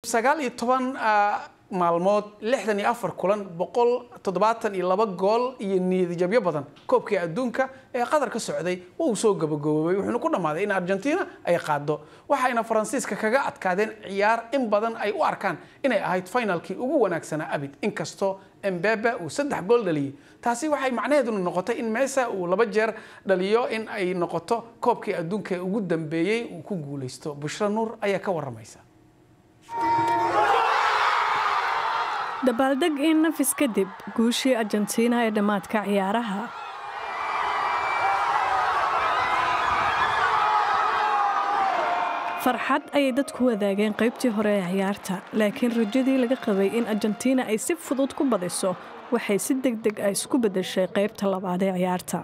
sagaal iyo toban maalmood lixdan iyo afar kulan boqol toddobaatan iyo laba gool iyo niyadjabyo badan koobkii adduunka ee qatar ka socday waa uu soo gabagaboobay wuxuuna ku dhammaaday in argentina ay qaado waxayna faransiiska kaga adkaadeen ciyaar in badan ay u arkaan inay ahayd finalkii ugu wanaagsanaa abid inkastoo embebe uu saddex gool dhaliyey taasi waxay macnaheeduna noqotay in meesa uu laba jeer dhaliyo in ay noqoto koobkii adduunka ee ugu dambeeyey uu ku guulaysto bushra nuur ayaa ka waramaysa dabaaldeg in nafis kadib guushii argentina ee dhammaadka ciyaaraha farxad ayay dadku wadaageen qaybtii hore ee ciyaarta laakiin rajadii laga qabay in argentina ay si fudud ku badiso waxay si deg deg ah isku beddeshay qaybta labaad ee ciyaarta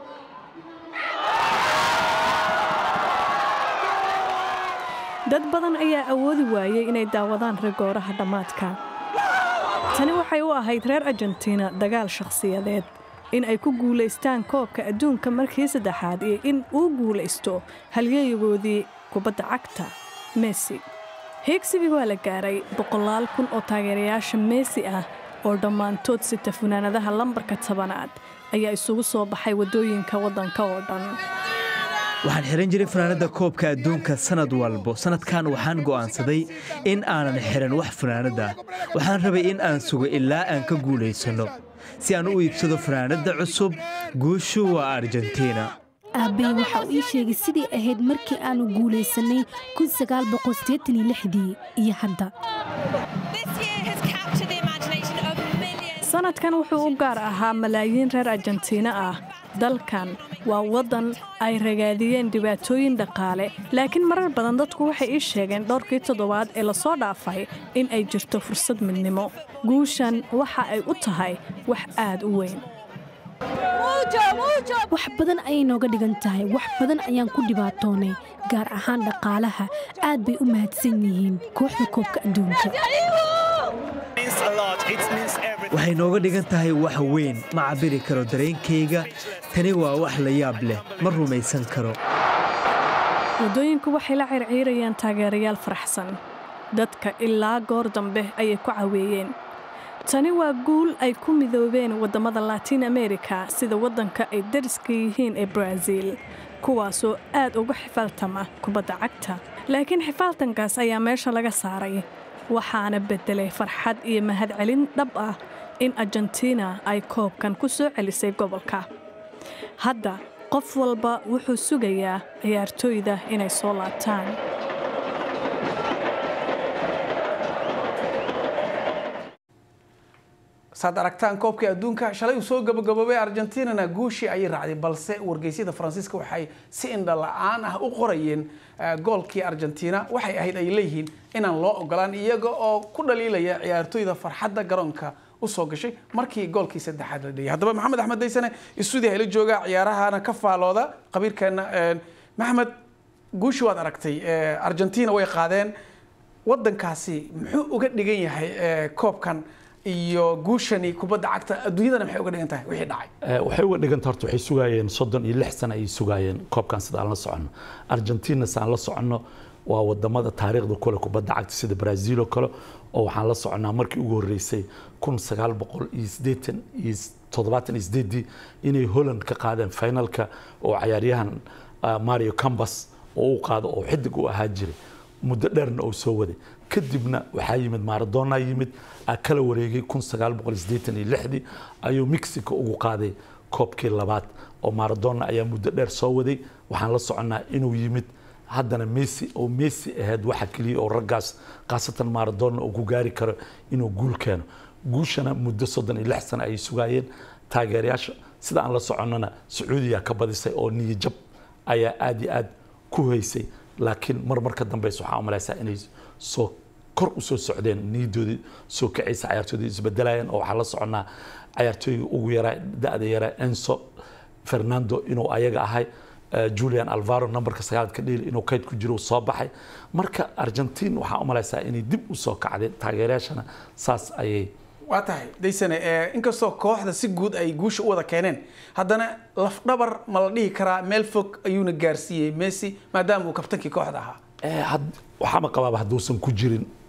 dad badan ayaa awoodi waayey inay daawadaan rigooraha dhammaadka tani waxay u ahayd reer argentina dagaal shakhsiyadeed in ay ku guulaystaan koobka adduunka markii saddexaad iyo in uu guulaysto halyeeyagoodii kubadda cagta messi heegsigii waa la gaaray boqolaal kun oo taageerayaasha messi ah oo dhammaantood sita funaanadaha lambarka tobanaad ayaa isugu soo baxay waddooyinka waddanka oo dhan waxaan xihan jiray fanaanadda koobka adduunka sanad walbo sanadkan waxaan go'aansaday in aanan xihan wax fanaanadda waxaan rabay in aan sugo ilaa aan ka guulaysanno si aan u iibsado fanaanadda cusub guushu waa argentina aabbey waxa uu ii sheegay sidii ahayd markii aannu guulaysanay dii iyo hadda sanadkan wuxuu u gaar ahaa malaayiin reer argentina ah dalkan waa waddan ay ragaadiyeen dhibaatooyin dhaqaale laakiin marar badan dadku waxay ii sheegeen dhowrkii toddobaad ee lasoo dhaafay in ay jirto fursad midnimo guushan waxa ay u tahay wax aad u weyn wax badan ayay nooga dhigan tahay wax badan ayaan ku dhibaatoonay gaar ahaan dhaqaalaha aad bay u mahadsan yihiin kooxda koobka adduunka waxay nooga dhigan tahay wax weyn ma cabiri karo dareenkayga tani waa wax la yaab leh ma rumaysan karo waddooyinku waxay la circiirayaan taageerayaal faraxsan dadka ilaa goor dambe ayay ku caweeyeen tani waa guul ay ku midoobeen waddamada latiin amerika sida waddanka ay dariska yihiin ee baraaziil kuwaasoo aad uga xifaaltama kubadda cagta laakiin xifaaltankaas ayaa meesha laga saaray waxaana beddelay farxad iyo mahadcelin dhab ah in argentina ay koobkan ku soo celisay gobolka hadda qof walba wuxuu sugayaa ciyaartooyda inay soo laabtaan saad aragtaan koobkii adduunka shalay uu soo gabagaboobay argentinana guushii ayay raacday balse wargeysyada faransiiska waxay si indha la-aan ah u qorayeen goolkii argentina waxay ahayd ay leeyihiin inaan loo ogolaan iyaga oo ku dhaliilaya ciyaartooyda farxadda garoonka usoo gashay markii goolkii saddexaad la dhiyay haddaba maxamed axmed daysane istuudiya ila jooga ciyaarahana ka faalooda qabiirkeena maxamed guushi waad aragtay argentina way qaadeen wadankaasi muxuu uga dhigan yahay koobkan iyo guushani kubadda cagta adduunyadana maxay uga dhigan tahay wixii dhacay waxay uga dhiganta horta waxay sugaayeen soddon iyo lix sano ayay sugaayeen koobkan sida aan la soconno argentina saan la soconno waa wadamada taariikhda kule kubadda cagta sida brazil oo kale oo waxaan la soconaa markii ugu horreysay kun sagaal boqol iyo siddeetan iyo toddobaatan iyo sideedii inay holland ka qaadeen finalka oo cayaaryahan mario cambas oo u qaado oo xidig u ahaa jiray muddo dheerna oo soo waday kadibna waxaa yimid maradona yimid kala wareegay kun sagaal boqol siddeetan iyo lixdii ayuu mexico ugu qaaday koobkii labaad oo maradona ayaa muddo dheer soo waday waxaan la soconnaa inuu yimid haddana messi oo messi ahayd waxa keliya oo raggaas khaasatan maradona uu ku gaari karo inuu guul keeno guushana muddo soddon iyo lix sano ayay sugaayeen taageerayaasha sida aan la soconnona sacuudiya ka badisay oo niyajab ayaa aad iyo aad ku haysay laakiin mar marka dambeysa waxaa umalaysaa inay soo kor u soo socdeen niyadoodii soo kacaysa cayaartoodii isbedelayeen oo waxaa la soconnaa cayaartooyga ugu yaraa da-da yaraa enso fernando inuu ayaga ahay julian alvaro numberka sagaalaad ka dheeli inuu kayd ku jiro soo baxay marka argentin waxaa umalaysaa inay dib u soo kacdeen taageerayaashana saas ayay waa tahay daysane inkastoo kooxda si guud ay guusha u wada keeneen haddana lafdhabar ma la dhihi karaa meel fog ayuuna gaarsiiyey messi maadaama uu kabtankii kooxda ahaa waxaama qabaaba hadduusan ku jirin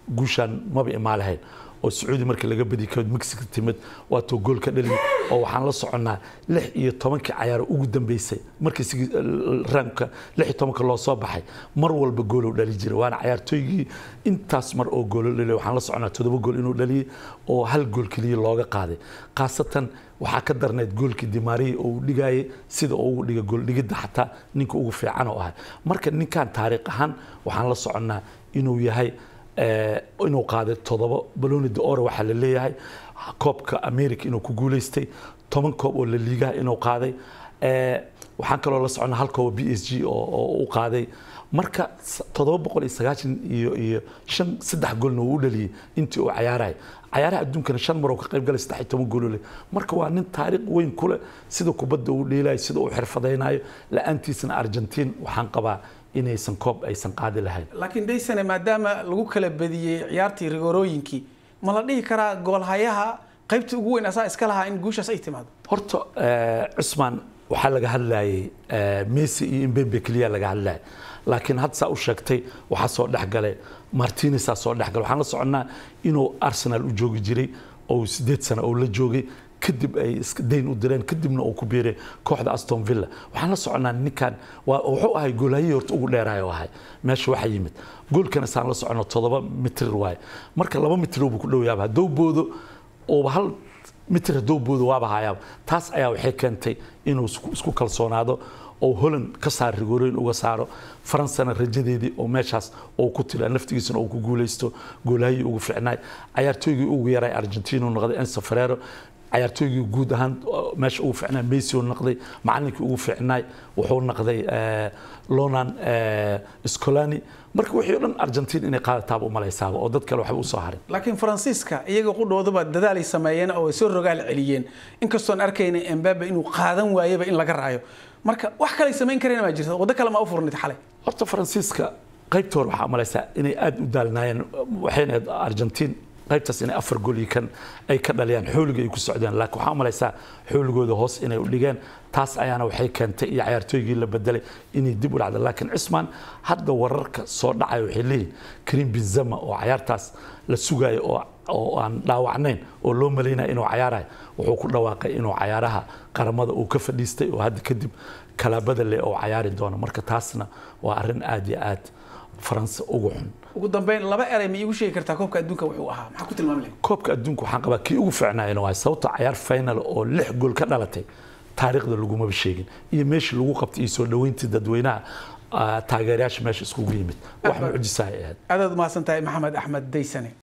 guushaan maba imaa lahayn oo sacuudi markii laga badi ka mexico timid waatoo gool ka dhali oo waxaan la soconnaa lix iyo tobankii cayaaro ugu dambeysay markii sigi- raamka lix iyo tobanka loo soo baxay mar walba gooluu dhali jiray waana cayaartooygii intaas mar oo goolo dhaliy waxaan la soconnaa toddoba gool inuu dhaliyey oo hal gool keliya looga qaaday khaasatan waxaa ka darnayd goolkii dimaariyi oo uu dhigayay sida uu ugu dhiga gool dhigidda xataa ninka ugu fiican oo ahay marka ninkan taariikh ahaan waxaan la soconnaa inuu yahay eh, inuu qaaday toddoba baloni d'or waxaa la leeyahay koobka america inuu ku guuleystay toban koob oo la liigaha inuu qaaday Eh, waxaan kaloo la soconnaa hal koob b s g oo oo u qaaday marka s- toddoba boqol iyo sagaashan iyo iyo shan saddex goolna uu u dhaliyey intii uu cayaaraya cayaaraha adduunkana shan mar oo ka qayb galay saddex iyo toban gool leh marka waa nin taariikh weyn ku leh sida kubadda uu dheelayo sida uu xirfadaynayo la-aantiisana argentiin waxaan qabaa inaysan koob aysan qaadi lahayn laakiin daysane maadaama lagu kala badiyey ciyaartii rigoorooyinkii ma la dhihi karaa goolhayaha qaybta ugu weyn asaa iska lahaa in guushaas ay timaado horta eh, cusmaan waxaa laga hadlayay eh, messi iyo mbembe keliya laga hadlayay laakiin had saa u sheegtay waxaa soo dhex galay martinesaa soo dhex galay waxaan la soconnaa inuu arsenal u joogi jiray oo sideed sano oo la joogay kadib ay iska dayn u direen kadibna uu ku biiray kooxda aston villa waxaan la soconnaa ninkan waa wuxuu ahay goolhayihii horta ugu dheeraay oo ahay meesha waxaa yimid goolkana saan la soconno toddoba mitir waaye marka laba mitir buu ku dhow yaaba hadduu boodo ooba hal mitir hadduu boodo waaba hayaaba taas ayaa waxay keentay inuu isku- isku kalsoonaado oo holland ka saar rigorooyin uga saaro faransana rajadeedii oo meeshaas oo ku tila naftigiisana uu ku guuleysto goolahayii ugu fiicnaay cayaartooygii ugu yaray argentina uu noqday enzo ferrero cayaartooygii guud ahaan oo meesha ugu fiicnaa messi uu noqday macalinkii ugu fiicnaay wuxuu noqday eh, lonan eh, scolani marka wixii o dhan argentin inay qaadataaba u malaysaaba oo dad kale waxba usoo harin laakiin faransiiska iyaga qudhooduba dadaalay sameeyeen oo ay soo rogaal celiyeen inkastoon arkayna embabe inuu qaadan waayeba in laga raayo marka wax kalay samayn kareen maa jirta waddo kale ma u furnid xalay horta faransiiska qaybta hore waxaa malaysaa inay aada u daalnaayeen waxayna ahayd argentiin qaybtaas inay afar gool iyo kan ay ka dhaliyaan xooliga ay ku socdeen laakiin waxaa malaysaa xooligooda hoos inay u dhigeen taas ayaana waxay keentay iyo cayaartooygii la bedelay inay dib u dhacda laakiin cismaan hadda wararka soo dhacaya waxay leeyihin karim benzema oo cayaartaas la sugayo oo oo aan dhaawacnayn oo loo malaynaya inuu cayaarayo wuxuu ku dhawaaqay inuu cayaaraha qaramada uu ka fadhiistay oo hadda kadib kalaabada leh oo cayaari doono marka taasna waa arrin aad iyo aad faranse ugu xun ugu dambeyn laba eray ma iigu sheegi kartaa koobka adduunka wuxuu ahaa maxaa ku tilmaami lahayd koobka adduunka waxaan qabaa kii ugu fiicnaayna waa sababta cayaar final oo lix gool ka dhalatay taariikhda lagumaba sheegin iyo meeshii lagu qabtay iyo soo dhoweyntii dadweynaha ah, taageerayaasha meesha iskugu yimid wax mucjisaha ay ahayd aadaad umahadsan tahay maxamed axmed daysane